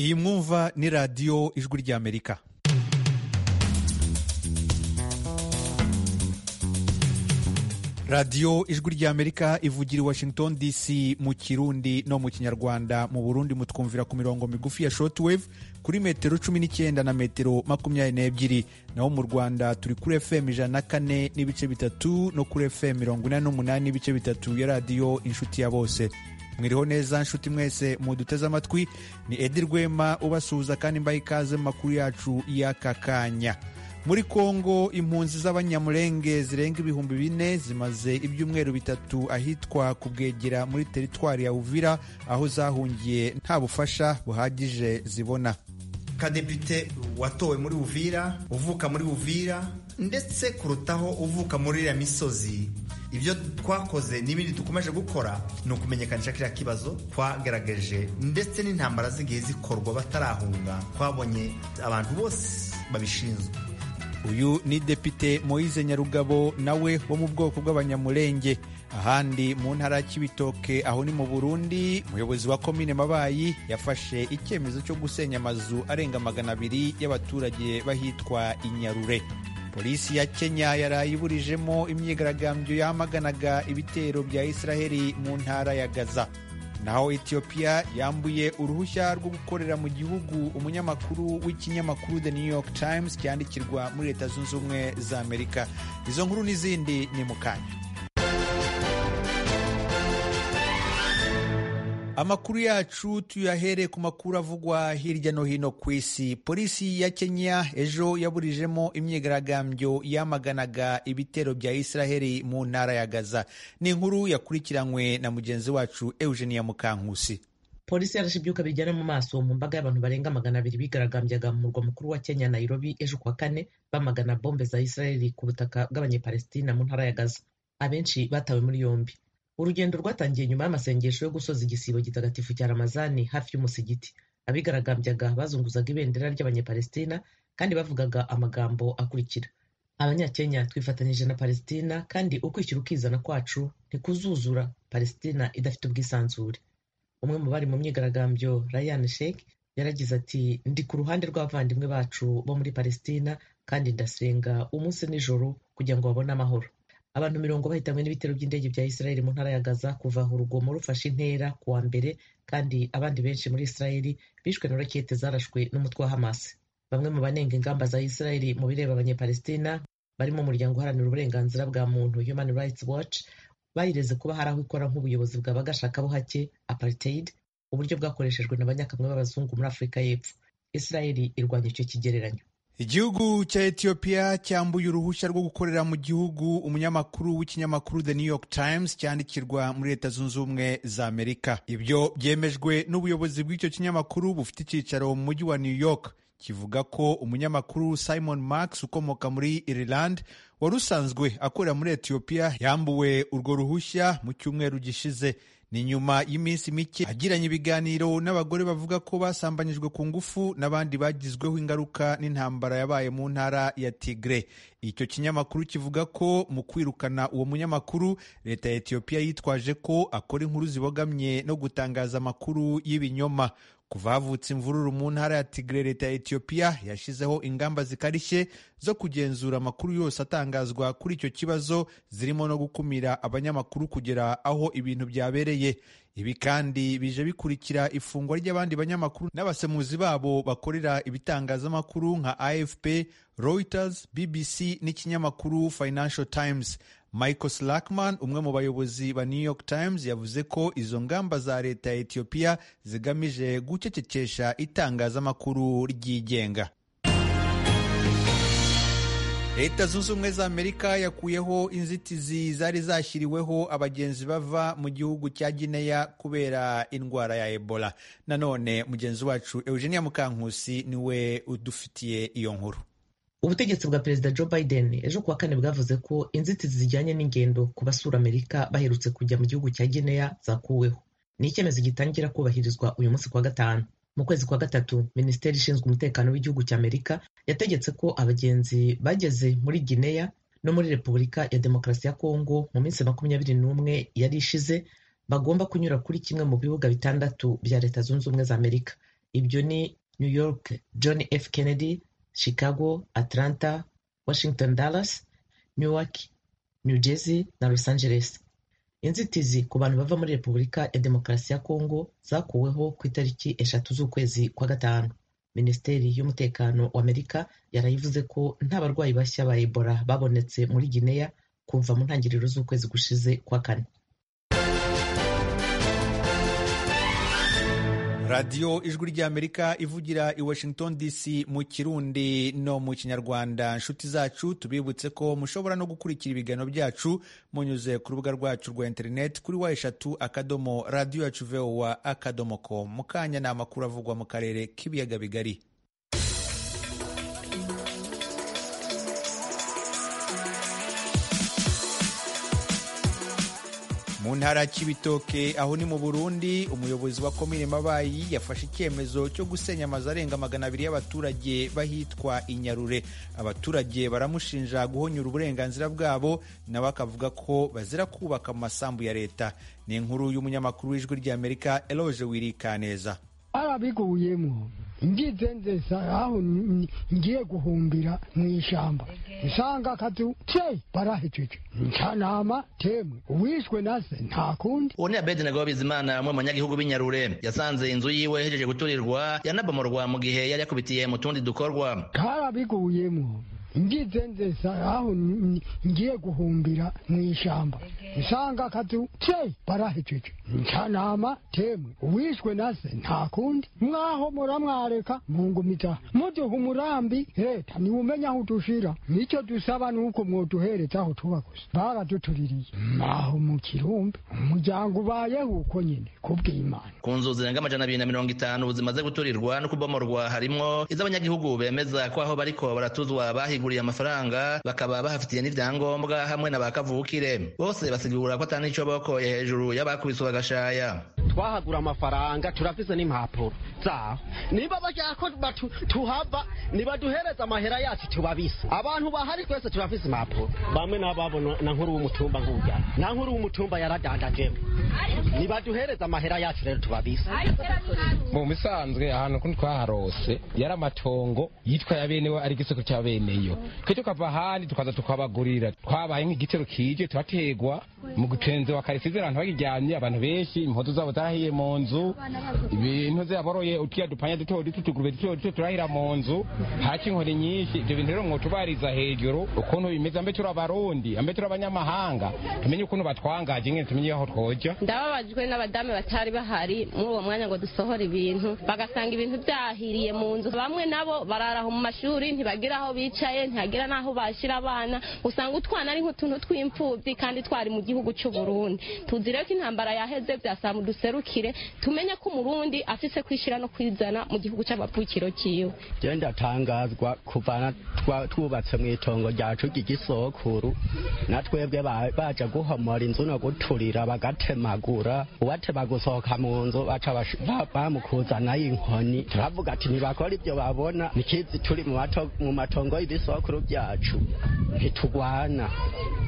iyi mwumva ni radiyo ijwi ry'amerika radiyo ijwi ry'amerika ivugira i washington dc mu kirundi no mu kinyarwanda mu burundi mutwumvira ku mirongo migufi ya shortwave kuri metero cumi n'icyenda na metero makumyabiri n'ebyiri naho mu rwanda turi kuri fm ijana na kane n'ibice bitatu no kuri fm mirongo inani n'umunani n'ibice bitatu ya radiyo inshuti ya bose mwiriho neza nshuti mwese muduteze amatwi ni edi rwema ubasuhuza kandi mbaha ikaze mu makuru yacu y'aka kanya muri kongo impunzi z'abanyamurenge zirenga ibihumbi bine zimaze ibyumweru bitatu ahitwa ku bwegera muri teritwari ya uvira aho zahungiye nta bufasha buhagije zibona kadepite watowe muri uvira uvuka muri uvira ndetse kurutaho uvuka muri iriya misozi ibyo twakoze n'ibindi dukomeje gukora ni ukumenyekanisha kiriya kibazo twagaragaje ndetse n'intambara z'igihe zikorwa batarahunga twabonye abantu bose babishinzwe uyu ni depite moise nyarugabo nawe wo mu bwoko bw'abanyamurenge ahandi mu ntara ya kibitoke aho ni mu burundi umuyobozi wa komine mabayi yafashe icyemezo cyo gusenya amazu arenga magana abiri y'abaturage bahitwa inyarure polisi ya kenya yaraye iburijemo imyigaragambyo yamaganaga ibitero bya isiraheli mu ntara ya gaza naho etiyopiya yambuye uruhushya rwo gukorera mu gihugu umunyamakuru w'ikinyamakuru the new york times cyandikirwa muri leta zunze ubumwe za amerika izo nkuru n'izindi ni mu kanya amakuru yacu tuyahere ku makuru avugwa hirya no hino ku isi polisi ya kenya ejo yaburijemo imyigaragambyo yamaganaga ibitero bya isiraheli mu ntara ya gaza ni inkuru yakurikiranywe na mugenzi wacu eugenia mukankusi polisi yarashe ibyuka bijyana mu maso mu mbaga y'abantu barenga magana abiri bigaragambyaga mu murwa mukuru wa kenya nairobi ejo kuwa kane bamagana bombe za isiraheli ku butaka bw'abanyepalestina mu ntara ya gaza abenshi batawe muri yombi urugendo rwatangiye nyuma y'amasengesho yo gusoza igisibo gitagatifu cya ramazani hafi y'umusigiti abigaragambyaga bazunguzaga ibendera ry'abanyepalestina kandi bavugaga amagambo akurikira abanyakenya twifatanyije na palestina kandi ukwishyira ukizana kwacu ntikuzuzura palestina idafite ubwisanzure umwe mu bari mu myigaragambyo rayan sheik yaragize ati ndi ku ruhande rw'abavandimwe bacu bo muri palestina kandi ndasenga umunsi nijoro kugira ngo babone amahoro abantu mirongo bahitanywe n'ibitero by'indege bya israel mu ntara ya gaza kuva aho urugomo rufashe intera ku wa mbere kandi abandi benshi muri israel bishwe na rakete zarashwe n'umutwe wa hamas bamwe mu banenga ingamba za israel mu bireba abanyepalestina barimo umuryango uharanira uburenganzira bwa muntu human rights watch bayireze kuba hari aho ikora nk'ubuyobozi bwa bagashakabuhake apartheid uburyo bwakoreshejwe na banyakamwe b'abazungu muri afurika y'epfo israel irwanya icyo kigereranyo igihugu cya etiyopiya cyambuye uruhushya rwo gukorera mu gihugu umunyamakuru w'ikinyamakuru the new york times cyandikirwa muri leta zunze ubumwe za amerika ibyo byemejwe n'ubuyobozi bw'icyo kinyamakuru bufite icyicaro mu mujyi wa new york kivuga ko umunyamakuru simon max ukomoka muri ireland wari usanzwe akorera muri etiyopiya yambuwe urwo ruhushya mu cyumweru gishize ni nyuma y'iminsi mike agiranye ibiganiro n'abagore bavuga ko basambanyijwe ku ngufu n'abandi bagizweho ingaruka n'intambara yabaye mu ntara ya Tigre. Icyo kinyamakuru kivuga ko mu kwirukana uwo munyamakuru leta ya Ethiopia yitwaje ko akora inkuru zibogamye no gutangaza amakuru y'ibinyoma. Kuva havutse imvururu mu ntara ya Tigre, leta ya Ethiopia yashyizeho ingamba zikarishye zo kugenzura amakuru yose atangazwa kuri icyo kibazo zirimo no gukumira abanyamakuru kugera aho ibintu byabereye ibi kandi bije bikurikira ifungwa ry'abandi banyamakuru n'abasemuzi babo bakorera ibitangazamakuru nka AFP, Reuters, BBC n'ikinyamakuru Financial Times. Michael Slackman umwe mu bayobozi ba New York Times yavuze ko izo ngamba za leta ya Ethiopia zigamije gucecekesha itangazamakuru ryigenga. leta zunze ubumwe za amerika yakuyeho inzitizi zari zashyiriweho abagenzi bava mu gihugu cya gineya kubera indwara ya ebola nanone mugenzi wacu eugenia mukankusi niwe udufitiye iyo nkuru ubutegetsi bwa perezida joe biden ejo kuwa kane bwavuze ko inzitizi zijyanye n'ingendo ku basura amerika baherutse kujya mu gihugu cya gineya zakuweho ni icyemezo gitangira kubahirizwa uyu munsi kuwa gatanu mu kwezi kwa gatatu minisiteri ishinzwe umutekano w'igihugu cya amerika yategetse ko abagenzi bageze muri gineya no muri repubulika ya demokarasi ya kongo mu minsi makumyabiri n'umwe yari ishize bagomba kunyura kuri kimwe mu bibuga bitandatu bya leta zunze ubumwe za amerika ibyo ni new york john f kennedy chicago atlanta washington dallas newark new jersey na los angeles inzitizi ku bantu bava muri repubulika ya demokarasi ya kongo zakuweho ku itariki eshatu z'ukwezi kwa gatanu minisiteri y'umutekano wa amerika yarayivuze ko nta barwayi bashya ba ebola babonetse muri gineya kuva mu ntangiriro z'ukwezi gushize kwa kane radiyo ijwi ry'amerika ivugira i washington dc mu kirundi no mu kinyarwanda inshuti zacu tubibutse ko mushobora no gukurikira ibiganiro byacu munyuze ku rubuga rwacu rwa interineti kuri wa eshatu akadomo radiyo yacu vowa akadomo ko mu kanya ni amakuru avugwa mu karere k'ibiyaga bigari mu ntara cy'ibitoke aho ni mu burundi umuyobozi wa komine mabayi yafashe icyemezo cyo gusenya amazu arenga magana abiri y'abaturage bahitwa inyarure abaturage baramushinja guhonyura uburenganzira bwabo nabo akavuga ko bazira kubaka mu masambu ya leta ni inkuru y'umunyamakuru w'ijwi ry'amerika eloge wirikaneza ababiguyemo ngizenzesa aho ngiye guhumbira mu ishyamba nsanga akazu te barahejeje ncanama temwe uwishwe na se nta kundi uwo ni abedenego bizimana bamwe mu banyagihugu b'inyarure yasanze inzu yiwe ihejeje guturirwa yanabomorwa mu gihe yari yakubitiye mu tundi dukorwa karabiguyemo ngizenzesa aho ngiye guhumbira mu ishyamba nsanga akazu te barahejeje ncanama temwe uwishwe na se nta kundi mwaho muramwareka mungumiza muduha umurambi leta niwe umenya aho udushira nicyo dusaba ni uko mwoduhereza aho tuba gusa baradutuririye mwaho mu kirumbi umuryango ubayeho uko nyine kubw'imana ku nzu zirenga amajana abiri na mirongo itanu zimaze guturirwa no kubomorwa harimwo iz'abanyagihugu bemeza ko aho bariko baratuzwa bahiga basiguriye amafaranga bakaba bahafitiye n'ivyangombwa hamwe na bakavukire bose basigura ko atanico bokoye hejuru y'abakubiswe bagashaya twahagura amafaranga turafise n'impapuro zabo niba bashaka ko tuhava nibaduhereza amahera yacu tubabise abantu bahari twese turafise impapuro bamwe n'ababona na nkuru w'umutumba ngurya na nkuru w'umutumba yaradandajewe nibaduhereza amahera yacu rero tubabise mu misanzwe ahantu kundi twaharose yari amatongo yitwa ya benewe ari igisoko cya beneyo twebwe tukava ahandi tukaza tukabagurira twabaye nk'igitero kije turategwa mu gutenze wa karisize abantu bakiryamye abantu benshi impuzu zabo zarahiye mu nzu ibintu zaboroye utwiya dupanya duto duto utugurube duto duto turahira mu nzu haki inkoni nyinshi ibyo bintu rero mwotubariza hejuru ukuntu bimeze ambe turi abarundi ambe turi abanyamahanga tumenye ukuntu batwangaje nyine tumenye aho twoja ndababajwe n'abadamu batari bahari muri uwo mwanya ngo dusohore ibintu bagasanga ibintu byahiriye mu nzu bamwe nabo bararaho mu mashuri ntibagira aho bicaye ntihagira n'aho bashyira abana usanga utwana ari nk'utuntu tw'imfubyi kandi twari mu gihugu cy'u Burundi tuzi rero ko intambara yaheze byasaba duserukire tumenye ko umurundi afise kwishyira no kwizana mu gihugu cy'amapfukiro cyiwe jewe ndatangazwa kuvana twubatse mu itongo ryacu ry'igisokuru na twebwe baja guhomora inzu no guturira bagatemagura uwatema gusohoka mu nzu baca bamukuzanayo inkoni turavuga ati ntibakora ibyo babona nikizi turi mu matongo y'ibisokuru byacu ntitugwana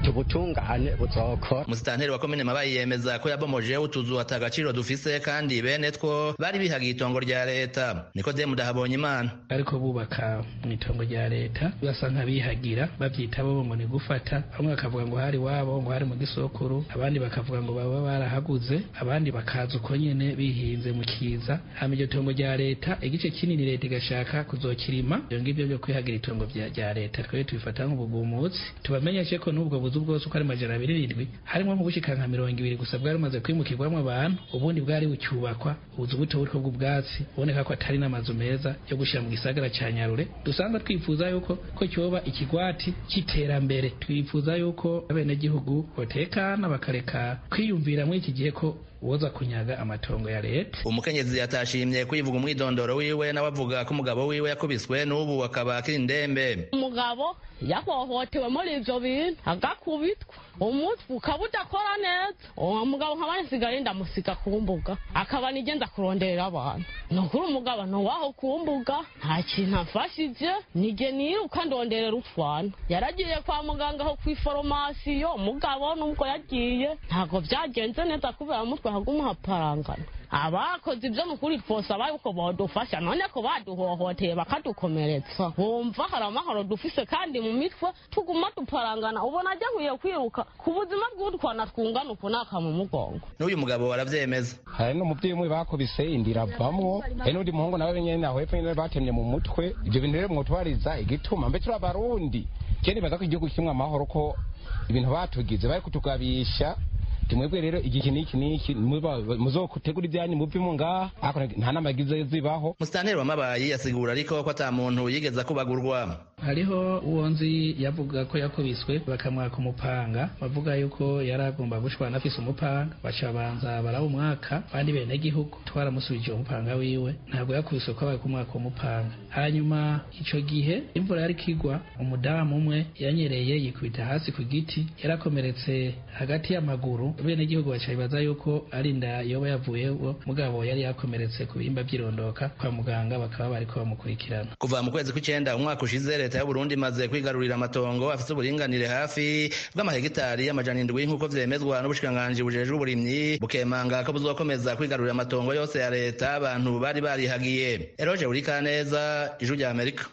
tubutungane buzokora musitanteri wa komine mabayi yemeza ko yabomoje utuzu ataga agaciro dufise kandi bene two bari bihagiye itongo rya leta niko demu dahabonye imana ariko bubaka mu itongo rya leta basa nk'abihagira babyita bo ngo ni gufata bamwe bakavuga ngo hari wabo ngo hari mu gisokuru abandi bakavuga ngo baba barahaguze abandi bakaza uko nyine bihinze mu kiza hama iryo tongo rya leta igice kinini leta igashaka kuzokirima ibyo ngibyo byo kwihagira itongo rya leta twebwe tubifata nk'ubugumutsi tubamenyeshe ko n'ubwo buzu bwose uko ari majana abiri n'indwi harimo nko bushika nka mirongo ibiri gusa bwari bumaze kwimukirwamo abantu ubundi bwari bucyubakwa ubuzu buto buri bw'ubwatsi uboneka ko atari n'amazu meza yo gushyira mu gisagara cya nyarure dusanzwe twifuza yuko ko cyoba ikigwati cy'iterambere twifuza yuko abenegihugu batekana bakareka kwiyumvira muri iki gihe ko woza kunyaga amatongo ya leta umukenyezi yatashimye kwivuga umwidondoro wiwe nawe avuga ko umugabo wiwe yakubiswe n'ubu akaba akiri indembe umugabo yahohotewe muri ibyo bintu agakubitwa umutwe ukaba udakora neza uwo mugabo nkaba nsigaye ndamusiga ku mbuga akaba nigenda kuronderera abantu ni ukuri umugabo ntuwaho ku mbuga nta kintu afashije nige niruka ndonderera utwana yaragiye kwa muganga aho ku iforomasiyo umugabo nubwo yagiye ntabwo byagenze neza kubera umutwe ahagumuha parangana abakoze ibyo mu kuri twosaba yuko badufasha none ko baduhohoteye bakadukomeretsa bumva hari amahoro dufise kandi mu mitwe tuguma duparangana ubona ajya nkwiye kwiruka ku buzima bw'utwana twungana uku naka mu mugongo n'uyu mugabo arabyemeza hari n'umubyeyi umwe bakubise indira avamwo hari n'undi muhungu nawe nyine aho hepfo nyine batemye mu mutwe ibyo bintu rero mwotwariza igituma mbe turi abarundi kera nibaza ko igihugu kimwe amahoro ko ibintu batugize bari kutugabisha timwebwe rero igiki n'iki n'iki muba- muzotegura ibyanyu muve mu ngaha ariko nta nama yagize zibaho musitanteri wamabayi asigura ariko ko ata muntu yigeze akubagurwa hariho uwo nzi yavuga ko yakubiswe bakamwaka umupanga bavuga yuko yari agomba gushwana afise umupanga baca banza barawumwaka abandi benegihugu twaramusubije uwo mupanga wiwe ntabwo yakubiswe ko abaye kumwaka umupanga hanyuma ico gihe imvura yari kigwa umudamu umwe yanyereye yikubita hasi ku giti yarakomeretse hagati y'amaguru benegihugu baca bibaza yuko ari inda yoba yavuyeho mugabo yari yakomeretse ku bihimba by'irondoka kwa muganga bakaba bariko bamukurikirana kuva mu kwezi kw'icyenda umwaka ushize leta y'u Burundi imaze kwigarurira amatongo afite uburinganire hafi bw'amahegitari amajana indwi nk'uko vyemezwa n'ubushikiranganji bujejwe uburimyi bukemanga ko buzokomeza kwigarurira amatongo yose ya leta abantu bari barihagiye eroje urikaneza ijwi rya amerika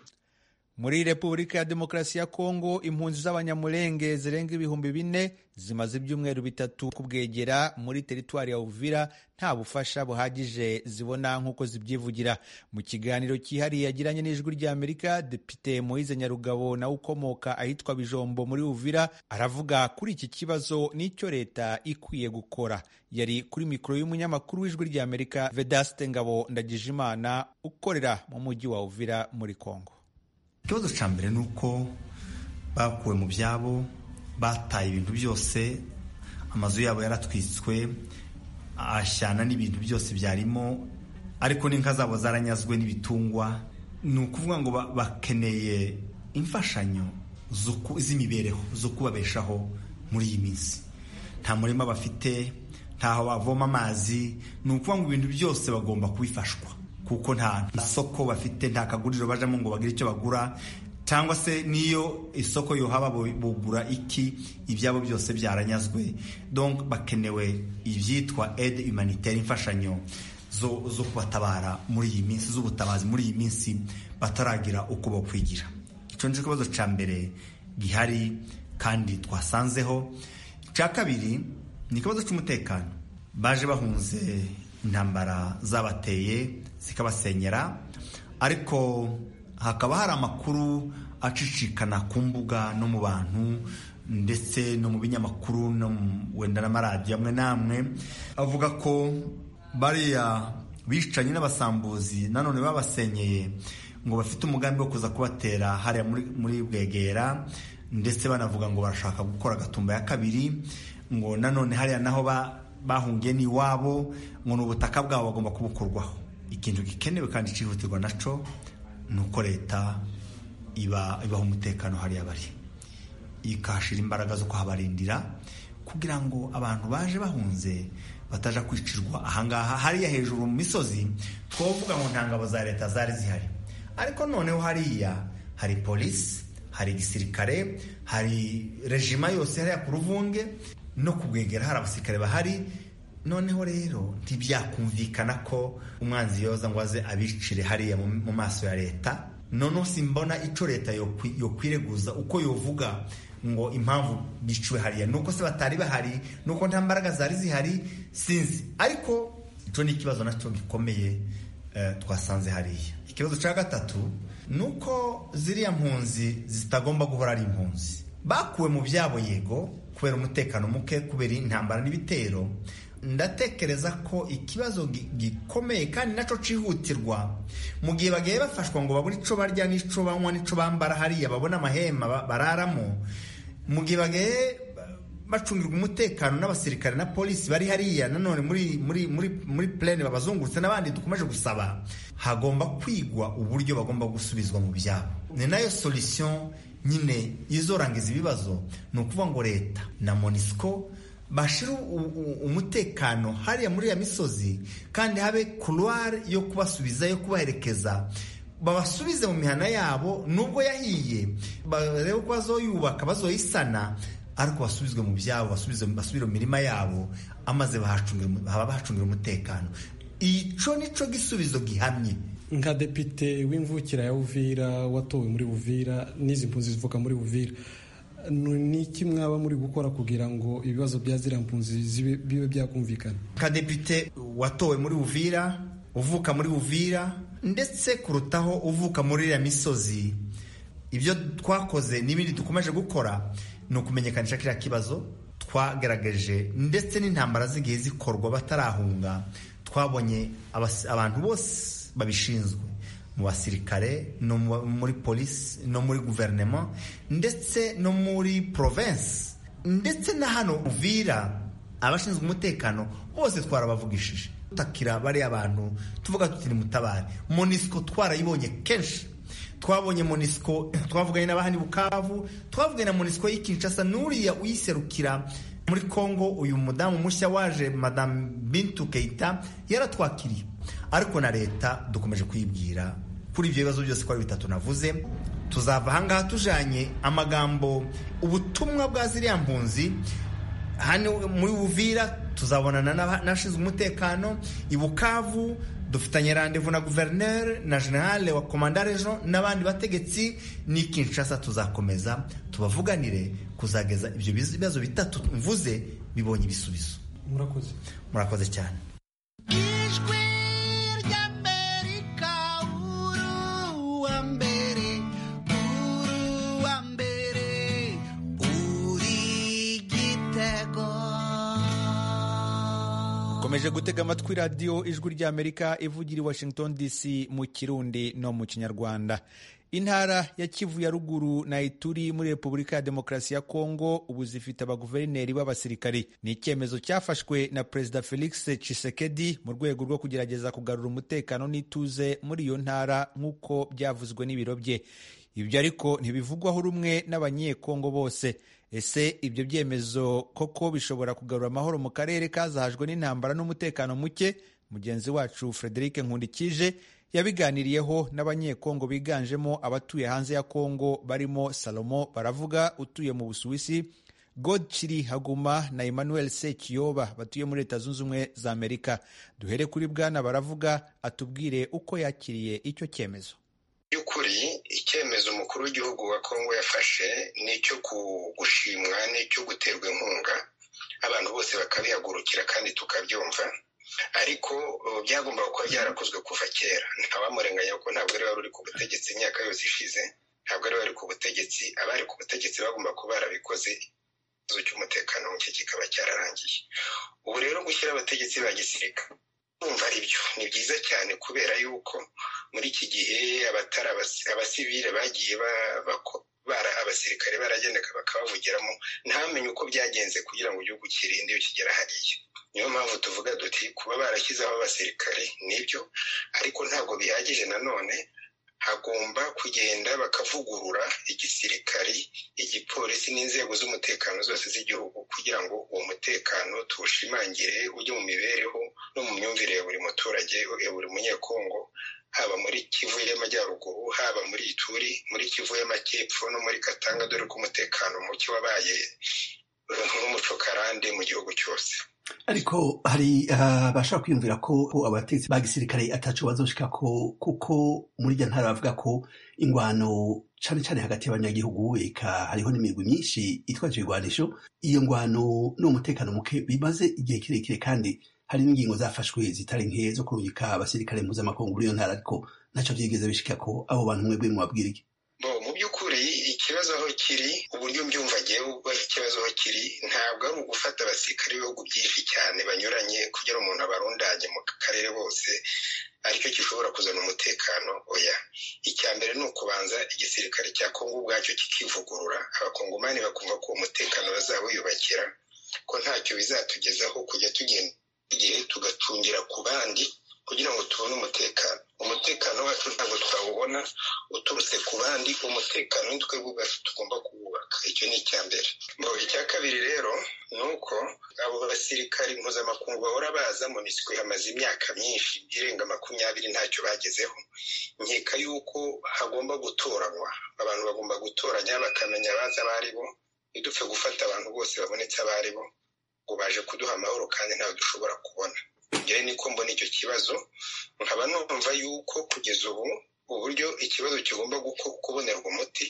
muri repubulika ya demokarasi ya kongo impunzi z'abanyamulenge zirenga ibihumbi bine zimaze ibyumweru bitatu ku bwegera muri teritwari ya uvira nta bufasha buhagije zibona nk'uko zibyivugira mu kiganiro cyihariye yagiranye n'ijwi ry'amerika depite moise nyarugabo nawe ukomoka ahitwa bijombo muri uvira aravuga kuri iki kibazo n'icyo leta ikwiye gukora yari kuri mikoro y'umunyamakuru w'ijwi ry'amerika vedaste ngabo ndagijimana ukorera mu mujyi wa uvira muri kongo ikibazo cya mbere ni uko bakuwe mu byabo bataye ibintu byose amazu yabo yaratwitswe ashyana n'ibintu byose byarimo ariko n'inka zabo zaranyazwe n'ibitungwa ni ukuvuga ngo ba- bakeneye imfashanyo zo ku- z'imibereho zo kubabeshaho muri iyi minsi nta murima bafite ntaho bavoma amazi ni ukuvuga ngo ibintu byose bagomba kubifashwa kuko nta nta soko bafite nta kaguriro bajamo ngo bagire icyo bagura cyangwa se niyo isoko yohaba bo- bugura iki ibyabo byose byaranyazwe donc bakenewe ibyitwa aide humanitaire imfashanyo zo, zo kubatabara muri iyi minsi z'ubutabazi muri iyi minsi bataragira uko bakwigira icyo ni cyo kibazo cya mbere gihari kandi twasanzeho icya kabiri ni ikibazo cy'umutekano baje bahunze intambara zabateye zikabasenyera ariko hakaba hari amakuru acicikana ku mbuga no mu bantu ndetse no mu binyamakuru no mu- wenda n'amaradiyo amwe n'amwe avuga ko bariya bicanyi n'abasambuzi nanone babasenyeye ngo bafite umugambi wo kuza kubatera hariya muri, muri bwegera ndetse banavuga ngo barashaka gukora agatumba ya kabiri ngo nanone hariya naho ba- bahungiye ni iwabo ngo ni ubutaka bwabo bagomba kubukurwaho ikintu gikenewe kandi cyihutirwa naco ni uko leta iba ibaha umutekano hariya bari ikahashira imbaraga zo kuhabarindira kugira ngo abantu baje bahunze bataja kwicirwa ahangaha hariya hejuru mu misozi twavuga ngo nta ngabo za leta zari zihari ariko noneho hariya hari polisi hari igisirikare hari rejima yose hariya ku ruvunge no kubwegera hari abasirikare bahari noneho rero ntibyakumvikana ko umwanzi yoza ngo aze abicire hariya mu mu maso ya leta noneho simbona icyo leta yokwi- yokwireguza uko yovuga ngo impamvu biciwe hariya nuko se batari bahari nuko nta mbaraga zari zihari sinzi ariko icyo ni ikibazo nacyo gikomeye eh, twasanze hariya ikibazo cya gatatu ni uko ziriya mpunzi zitagomba guhora ari impunzi bakuwe mu byabo yego kubera umutekano muke kubera intambara n'ibitero ndatekereza ko ikibazo gi- gikomeye kandi nacyo cyihutirwa mu gihe bagiye bafashwa ngo babure icyo barya n'icyo banywa n'icyo bambara hariya babone amahema ba- bararamo mu gihe bagiye bacungirwa umutekano n'abasirikare na polisi bari hariya nanone muri muri muri muri plane babazungurutse n'abandi dukomeje gusaba hagomba kwigwa uburyo bagomba gusubizwa mu byabo ni nayo solution nyine izorangiza ibibazo ni ukuvuga ngo leta na monisco bashira u- u- umutekano hariya muri ya misozi kandi habe couloir yo kubasubiza yo kubaherekeza babasubize mu mihana yabo nubwo yahiye barebe ko bazoyubaka bazoyisana ariko basubizwe mu byabo basubize basubire mu mirima yabo amaze bahacungire- bahacungire umutekano ico nico gisubizo gihamye nka depite w'imvukira ya buvira watowe muri buvira n'izi mpunzi zivuka muri buvira ni iki mwaba muri gukora kugira ngo ibibazo bya ziriya mpunzi zibe- bibe byakumvikana kadepite watowe muri uvira uvuka muri uvira ndetse kurutaho uvuka muri iriya misozi ibyo twakoze n'ibindi dukomeje gukora ni ukumenyekanisha kiriya kibazo twagaragaje ndetse n'intambara z'igihe zikorwa batarahunga twabonye abas- abantu bose babishinzwe mu basirikare no mu- muri polisi no muri guverinoma ndetse no muri province ndetse na hano uvira abashinzwe umutekano bose twarabavugishije tutakira bariya bantu tuvuga tuti nimutabare monisco twarayibonye kenshi twabonye monisco twavuganye n'abahani bukavu twavuganye na monisco y'i kinshasa n'uriya uyiserukira muri congo uyu mudamu mushya waje madamu bintu keita yaratwakiriye ariko na leta dukomeje kuyibwira kuri ibyo bibazo byose ko ari bitatu navuze tuzava ahangaha tujanye amagambo ubutumwa bwa ziriya mpunzi hano muri buvira tuzabonana n'aba- n'abashinzwe umutekano i bukavu dufitanye randevu na guverineri na generale wa komanda rejo n'abandi bategetsi n'i kinshasa tuzakomeza tubavuganire kuzageza ibyo bibazo bitatu mvuze bibonye ibisubizo murakoze murakoze cyane ijwi ry'amerika uruwa mbere uruwa mbere uri igitego ukomeje gutega amatwi radiyo ijwi ry'amerika ivugira i washington dc mu kirundi no mu kinyarwanda intara ya kivu ya ruguru na ituri muri repubulika ya demokarasi ya kongo ubu zifite abaguverineri b'abasirikari ni icyemezo cyafashwe na perezida felix tshisekedi mu rwego rwo kugerageza kugarura umutekano n'ituze muri iyo ntara nk'uko byavuzwe n'ibiro bye ibyo ariko ntibivugwaho rumwe n'abanyekongo bose ese ibyo byemezo koko bishobora kugarura amahoro mu karere kazahajwe n'intambara n'umutekano muke mugenzi wacu frederic nkundikije yabiganiriyeho n'abanyekongo biganjemo abatuye hanze ya kongo barimo salomo baravuga utuye mu busuwisi godchiri haguma na emmanuel sekiyoba batuye muri leta zunze ubumwe za amerika duhere kuri bwana baravuga atubwire uko yakiriye icyo cyemezo by'ukuri icyemezo umukuru w'igihugu wa kongo yafashe ni icyo ku- gushimwa ni icyo guterwa inkunga abantu bose bakabihagurukira kandi tukabyumva ariko uh, byagombaga kuba byarakozwe kuva kera ntawamurenganya ko ntabwo ari wari uri ku butegetsi imyaka yose ishize ntabwo ari wari ku butegetsi abari ku butegetsi bagomba kuba barabikoze ikibazo cy'umutekano muke kikaba cyararangiye ubu rero gushyira abategetsi ba gisirikare kumva ari byo ni byiza cyane kubera yuko muri iki gihe abatari abasi- abasivile bagiye ba- bako- bara- abasirikare baragendaga bakabavugiramo ntamenye uko byagenze kugira ngo igihugu kirinde iyo kigera hariya niyo mpamvu tuvuga duti kuba barashyizeho abasirikare nibyo ariko ntabwo bihagije nanone hagomba kugenda bakavugurura igisirikari igipolisi n'inzego z'umutekano zose z'igihugu kugira ngo uwo mutekano tuwushimangire ujye mu mibereho no mu myumvire ya buri muturage ya buri munyekongo haba muri kivu y'amajyaruguru haba muri ituri muri kivu y'amajyepfo no muri katanga dore ko umutekano muke wabaye eh, nk'umucokarande mu gihugu cyose ariko hari abashaka kwiyumvira ko ko abategetsi ba gisirikare ataco bazoshika ko kuko muri iryo ntara bavuga ko ingwano cane cane hagati y'abanyagihugu eka hariho n'imirwi myinshi itwaje ibigwanisho iyo ngwano n'umutekano muke bimaze igihe kirekire kandi hari n'ingingo zafashwe zitari nke zo kurungika abasirikare mpuzamakungu muri iyo ntara ariko ntaco vyigeze bishika ko abo bantu mwebwe mwabwira iki bo mu by'ukuri ikibazo aho kiri uburyo mbyumva agiyeho ikibazo aho kiri ntabwo ari ugufata abasirikare b'ibihugu byinshi cyane banyuranye kugira umuntu abarundanye mu karere bose aricyo gishobora kuzana umutekano oya icya mbere ni ukubanza igisirikare cya kongo ubwacyo kikivugurura abakongomani bakumva ko uwo mutekano bazawiyubakira ko ntacyo bizatugezaho kujya tugenda igihe tugacungira ku bandi kugira ngo tubone umutekano umutekano wacu ntabwo twawubona uturutse ku bandi umutekano ni twebwe ubwacu tugomba kuwubaka icyo ni icya mbere Mu icya kabiri rero ni uko abo basirikari mpuzamakungu bahora baza monisiko hamaze imyaka myinshi irenga makumyabiri ntacyo bagezeho nkeka yuko hagomba gutoranywa abantu bagomba gutoranya bakamenya abazi abo ari bo ntidupfe gufata abantu bose babonetse abo ari bo ngo baje kuduha amahoro kandi ntawe dushobora kubona njyewe niko mbona icyo kibazo nkaba numva yuko kugeza ubu uburyo ikibazo kigomba guko- kubonerwa umuti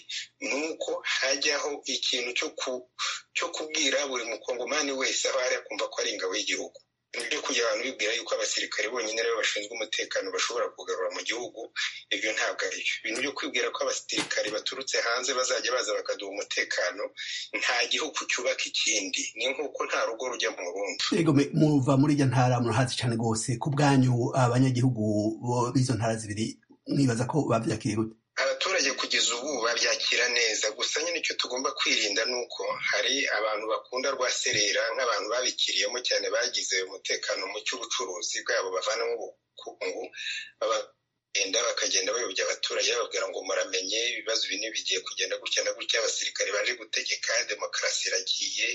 ni uko hajyaho ikintu cyo ku- cyo kubwira buri mukongomani wese aho ari akumva ko ari ingabo y'igihugu ibyo kugira abantu bibwira yuko abasirikare bonyine aribo bashinzwe umutekano bashobora kugarura mu gihugu ibyo ntabwo ari byo ibintu byo kwibwira ko abasirikare baturutse hanze bazajya baza bakaduha umutekano nta gihugu cyubaka ikindi ni nk'uko nta rugo rujya mu rundi yego me- muva muri iryo ntara murahazi cyane rwose ku bwanyu abanyagihugu bo- b'izo ntara zibiri mwibaza ko babyakiriye gute abaturage kugeza ubu babyakira neza gusa nyine icyo tugomba kwirinda ni uko hari abantu bakunda rwa serera nk'abantu babikiriyemo cyane bagize umutekano mu cy'ubucuruzi bwabo bavanamo ubukungu babagenda bakagenda bayobya abaturage bababwira ngo muramenye ibibazo ibi bigiye kugenda gutya na gutya abasirikare baje gutegeka demokarasi iragiye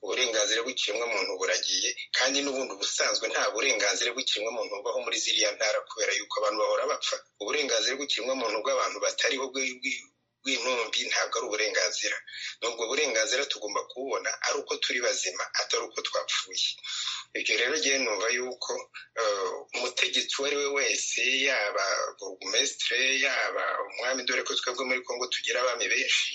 uburenganzira bw'ikiremwamuntu buragiye kandi n'ubundi ubusanzwe nta burenganzira bw'ikiremwamuntu bubaho muri ziriya ntara kubera yuko abantu bahora bapfa uburenganzira bw'ikiremwamuntu bw'abantu batariho bwi- bwi- bw'intumbi ntabwo ari uburenganzira n'ubwo burenganzira tugomba kububona ari uko turi bazima atari uko twapfuye ibyo rero ngewe numva yuko eh, umutegetsi uwo ari we wese yaba burugumesitire yaba umwami dore ko twebwe muri kongo tugira abami benshi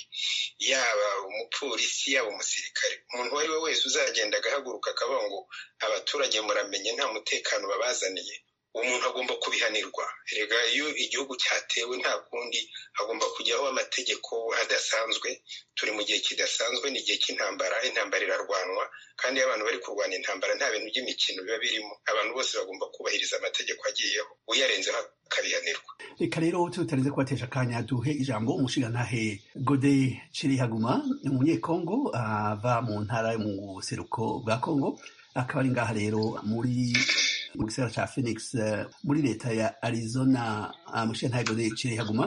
yaba umupolisi yaba umusirikare umuntu uwo ari we wese uzagenda agahaguruka akavuga ngo abaturage muramenye nta mutekano babazaniye uwo muntu agomba kubihanirwa rega iyo igihugu cyatewe nta kundi hagomba kujyaho amategeko adasanzwe turi mu gihe kidasanzwe ni igihe cy'intambara intambara irarwanwa kandi iyo abantu bari kurwana intambara nta bintu by'imikino biba birimo abantu bose bagomba kubahiriza amategeko agiyeho uyarenzeho akabihanirwa reka rero tutarenze kubatesha akanya duhe ijambo umushingantahe gode kirihaguma ni umunyekongo ava mu ntara yo mu buseruko bwa kongo akaba ari ngaha rero muri mu gisagara cya phoenix eh, muri leta ya arizona ah, umushingantahe gode kirihaguma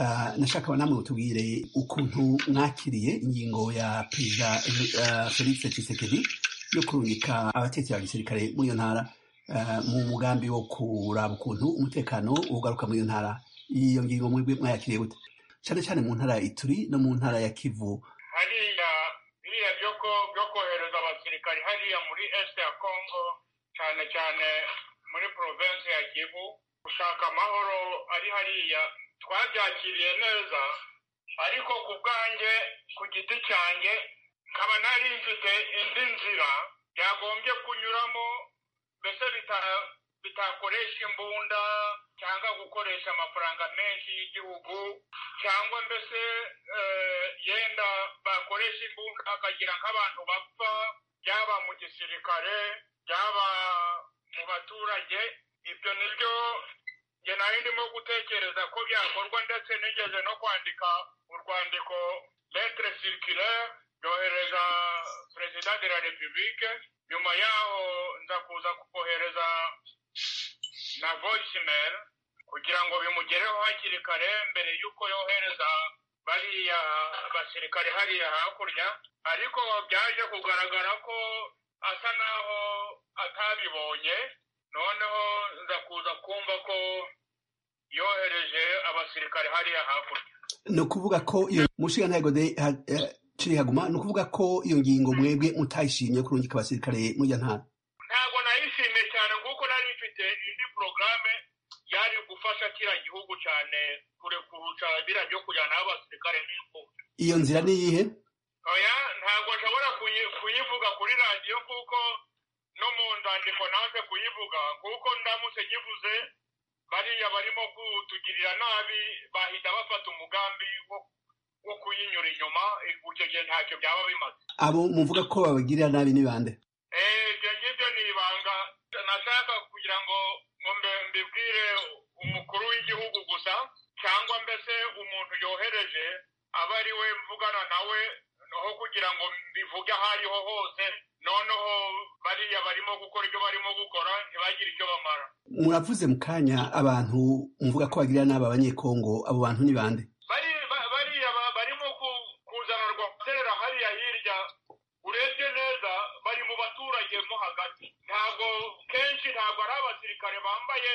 Ah, nashaka namwe mutubwire ukuntu mwakiriye ingingo ya perezida eh, felix tshisekedi yo kurungika abatetsi ba gisirikare muri iyo ntara eh, mu mugambi wo kuraba ukuntu umutekano ugaruka muri iyo ntara iyo ngingo mwebwe mwayakiriye gute cyane cyane mu ntara ya ituri no mu ntara ya kivu hariya biriya byo ko- byo kohereza abasirikari hariya muri est ya congo cyane cyane muri province ya kivu gushaka amahoro ari hariya twabyakiriye neza ariko ku bwanjye ku giti cyanjye nkaba nari mfite indi nzira byagombye kunyuramo mbese bita- bitakoresha imbunda cyangwa gukoresha amafaranga menshi y'igihugu cyangwa mbese eh, yenda bakoresha imbunda akagira nk'abantu bapfa byaba mu gisirikare byaba mu baturage ibyo ni byo njye nari ndimo gutekereza ko byakorwa ndetse nigeze no kwandika urwandiko letre circulaire ryohereza perezida de la republique nyuma yaho nza kuza kukohereza na voicemail kugira ngo bimugereho hakiri kare mbere y'uko yohereza bariya basirikare hariya hakurya ariko byaje kugaragara ko asa naho atabibonye noneho nza kuza kumva ko yohereje abasirikare hariya hakurya ni ukuvuga ko iyo umushingantahe gode kirihaguma ni ukuvuga ko iyo ngingo mwebwe mutayishimye yo kurungika abasirikare muri iyo ntara ntabwo nayishimiye cyane kuko nari mfite indi porogaramu yari gufasha kiriya gihugu cyane kurekuruca biriya byo kujyana abasirikare n'imfubyi iyo nzira ni iyihe oya ntabwo nshobora kuyi- kuyivuga kuri radiyo kuko no mu nzandiko nanze kuyivuga kuko ndamutse nyivuze bariya barimo kutugirira nabi bahita bafata umugambi wo wo kuyinyura inyuma icyo gihe ntacyo byaba bimaze abo muvuga ko babagirira nabi ni bande Eh, ibyo ngibyo ni ibanga nashaka kugira ngo ngo mbe- mbibwire umukuru w'igihugu gusa cyangwa mbese umuntu yohereje aba ari we mvugana nawe aho kugira ngo mbivuge aho ariho hose noneho bariya barimo gukora ibyo barimo gukora ntibagire icyo bamara muravuze mu kanya abantu muvuga ko bagirira nabi abanyekongo abo bantu ni bande bari ba- bariya ba- barimo ku- kuzanarwa guterera hariya hirya urebye neza bari mu baturage mo hagati ntabwo kenshi ntabwo ari abasirikare bambaye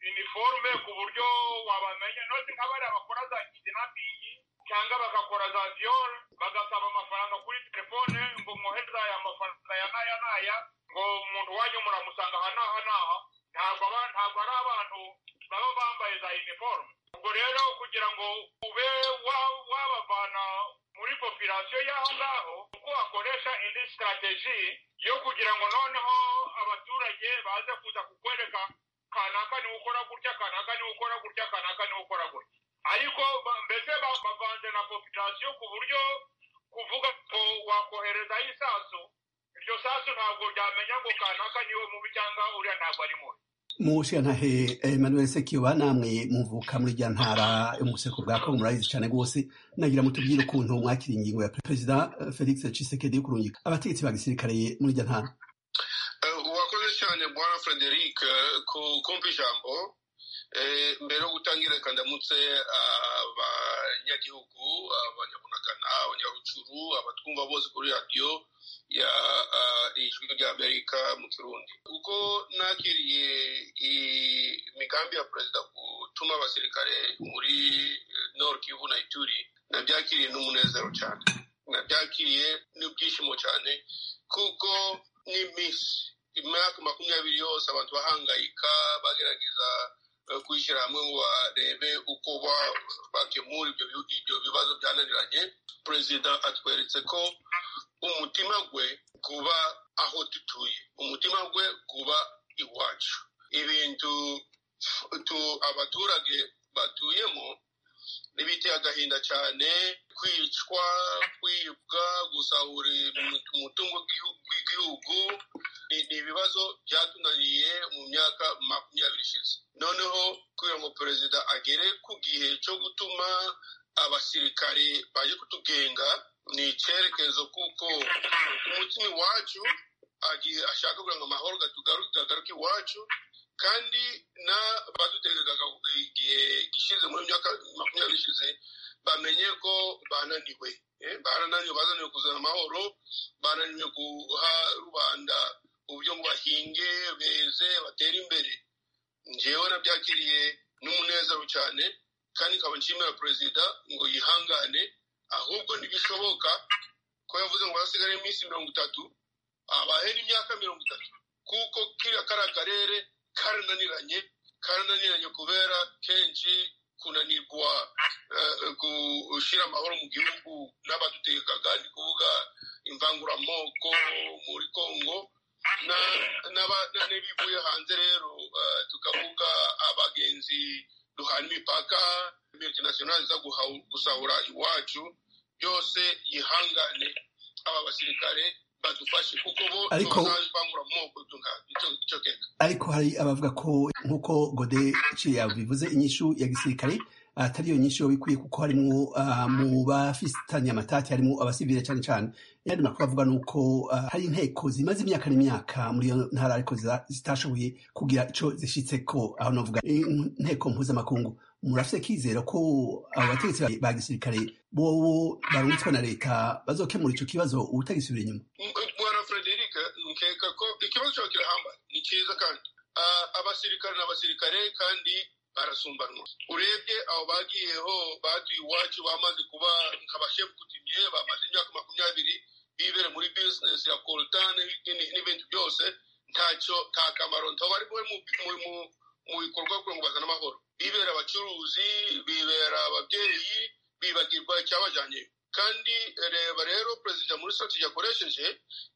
iniforume ku buryo wabamenya none nka bariya bakora za kidinapingi cyangwa bagakora za viyoro bagasaba amafaranga kuri telefone ngo mwohereze aya mafaranga ya naya naya ngo ngo umuntu wajya muramusanga aha n'aha n'aha ntabwo aba ntabwo ari abantu baba bambaye za iniforume ubwo rero kugira ngo ube wa- wabavana muri popirasiyo y'aho ngaho uko wakoresha indi sitarateji yo kugira ngo noneho abaturage baze kuza kukwereka kanaka niwe ukora gutya kanaka niwe ukora gutya kanaka niwe ukora gutya ariko ba- mbese ba- bavanze na popirasiyo ku buryo kuvuga ngo wakoherezaho isasu iryo sasu ntabwo ryamenya ngo kanaka niwe mubi cyangwa uriya ntabwo ari mubi mushyiranahe emmanuel sekiba namwe muvuka muri rya ntara yo mu buseko bwa kongo murabizi cyane rwose nagira mutubwire ukuntu mwakira ingingo ya perezida eh, felix cisekedi yo kurungika abategetsi ba gisirikare muri rya ntara urakoze cyane bwana frederic eh, ku- kumpa ijambo Eh, mbere yo gutangira reka ndamutse abanyagihugu abanyabunagana abanyarucuru abatwumva bose kuri radiyo ya ah, ijwi ry'amerika mu kirundi uko nakiriye i- imigambi ya perezida gutuma abasirikare muri eh, nord kivu na ituri nabyakiriye n'umunezero cyane nabyakiriye n'ibyishimo cyane kuko n'iminsi imyaka makumyabiri yose abantu bahangayika bagerageza eh, kwishyira hamwe ngo barebe uko ba- bakemura ibyo bi- ibyo bibazo byananiranye perezida atweretse ko umutima gwe kuba aho dutuye umutima gwe kuba iwacu ibintu tu- abaturage batuyemo biteye agahinda cyane kwicwa kwibwa gusahura imu- umutungo w'igihu- w'igihugu ni ni ibibazo byatunaniye mu myaka makumyabiri ishize noneho kugira ngo perezida agere ku gihe cyo gutuma abasirikari baje kutugenga ni icyerekezo kuko umutima iwacu agiye ashaka kugira ngo amahoro gatugaru- gagaruke iwacu kandi n'abadutegerezaga igihe gishize muri myaka makumyabiri ishize bamenye ko bananiwe Eh, barananiwe bazaniwe kuzana amahoro bananiwe guha rubanda uburyo ngo bahinge beze batere imbere njyewe nabyakiriye n'umunezero cyane kandi nkaba nshimira perezida ngo yihangane ahubwo ntibishoboka ko yavuze ngo hasigaye iminsi mirongo itatu abahe n'imyaka mirongo itatu kuko kiriya kariya karere karananiranye karananiranye kubera kenshi kunanirwa eh, gushyira amahoro mu gihugu n'abadutegekaga ni kuvuga imvanguramoko muri kongo na- n'aba- na- n'ibivuye hanze rero eh, tukavuga abagenzi duhana imipaka multinationale iza guha- gusahura iwacu byose yihangane aba basirikare badufashe kuko bo Ariko- tubazabivanguramoko icyo keka ariko hari abavuga ko nk'uko gode ciya bivuze inyishu ya gisirikare atari iyo nyinshi bikwiye kuko harimo ah, mu bafitanye amatati harimo abasivile cyane cyane yandi makuru avuga ni uko ah, hari inteko zimaze imyaka n'imyaka muri iyo ntara ariko ziza- zitashoboye kugira icyo zishyitse ko aho navuga eh, inteko mpuzamakungu murafite kizera ko abo bategetsi ba- ba gisirikare bobo barunzwe na leta bazokemura icyo kibazo utagisubira inyuma bwana frederic nkeka ko ikibazo cyawe kirahamba ni cyiza kandi Ah, abasirikare ni abasirikare kandi barasumbanwa urebye aho bagiyeho batuye iwacu bamaze kuba nk'abashefu kutimye bamaze imyaka makumyabiri bibere muri bizinesi ya kolutane n'ibindi byose ntacyo nta kamaro ntaba ari mu, mu, mu, mu bikorwa kugira ngo bazane amahoro bibera abacuruzi bibera ababyeyi bibagirwa icyabajyanye kandi reba rero perezida muri strategy yakoresheje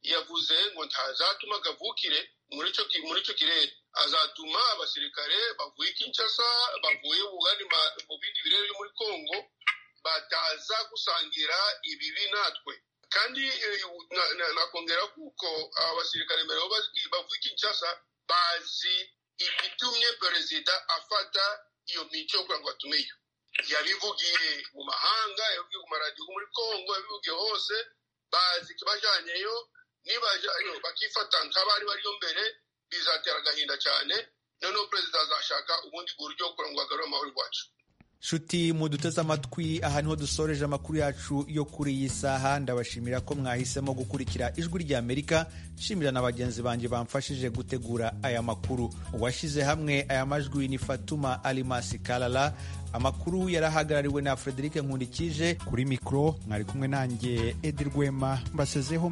yavuze ngo ntazatuma kavukire muri ico ki- muri ico kirere azatuma abasirikare bavuye i kinshasa bavuye bugani ma- mu bindi birere byo muri congo bataza gusangira ibibi natwe kandi eh, na- na- nakongera kuko abasirikare mbere aho bazi- bavuye i kinshasa bazi ibitumye perezida afata iyo mico kugira ngo batume iyo yabivugiye mu mahanga yabivugiye ku maradiyo muri congo yabivugiye hose bazi ikibajanyeyo nibajayo bakifata nk'abari bariyo mbere bizatera agahinda cyane noneho perezida azashaka ubundi buryo kugira ngo agarure amahoro iwacu nshuti muduteze amatwi aha niho dusoreje amakuru yacu yo kuri iyi saha ndabashimira ko mwahisemo gukurikira ijwi rya amerika nshimira na bagenzi banjye bamfashije gutegura aya makuru uwashyize hamwe aya majwi ni fatuma alimasi kalala amakuru yarahagarariwe na frederike nkundikije kuri mikoro mwari kumwe nanjye edi rwema mbasezeho